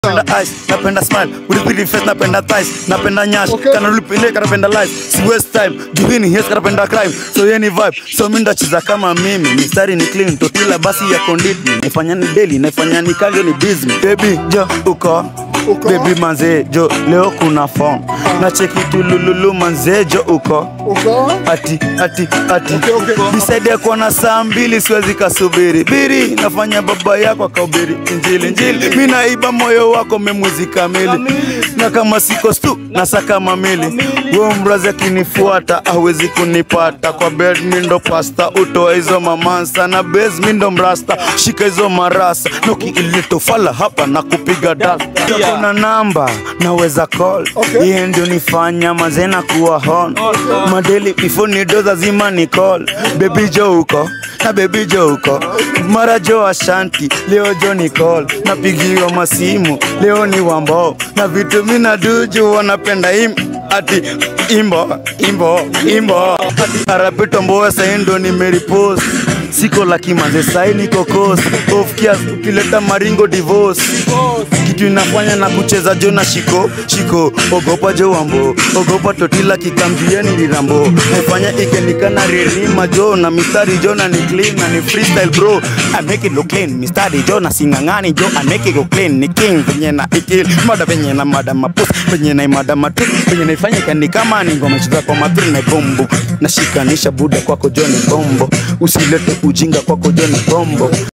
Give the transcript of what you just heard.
napenda ice, napenda smile, ulipidi face, napenda thighs, napenda nyash, Okay. kana ulipinde, kanapenda life, si waste time, juhini yes, kanapenda crime, so yeni vibe, so mi ndacheza kama mimi, mistari ni clean, totila basi ya konditi, naifanya ni daily, naifanya ni kange ni busy, baby jo uko Uko? baby manze jo leo kuna form na cheki tulululu manze jo uko Uko? ati ati ati Okay, okay. bisaidia kuona saa mbili siwezi kasubiri biri nafanya baba yako akaubiri injili injili mi naiba moyo wako memwezi kamili na kama siko stu nasaka mamili wo mrazi akinifuata hawezi kunipata kwa bed mi ndo pasta utoa hizo mamansa na bes mi ndo mrasta shika hizo marasa noki ilitofala hapa na kupiga dasta kuna namba naweza call Okay. iye ndio nifanya mazena kuwa hon madeli before ni doza zima ni call baby jo uko na baby jo uko mara jo ashanti leo jo ni call napigiwa masimu leo ni wambo na vitu mina duju wanapenda im ati imbo imbo imbo arapito mboa saindo nimeripost siko laki manze sai niko kosi ofkias ukileta maringo divorce kitu inafanya na kucheza jo na shiko shiko ogopa jo wambo ogopa totila kikambieni lirambo naifanya ikenikana ririma jo na mistari jo na ni clean na ni freestyle bro I make it look clean mistari jo na singangani jo I make it go clean ni king venye na ikil mada venye na mada mapus venye na imada matu venye naifanya ikani kama ni ngoma cheza kwa matri na bombo nashikanisha buda kwako jo ni bombo usilete ujinga kwako jo ni bombo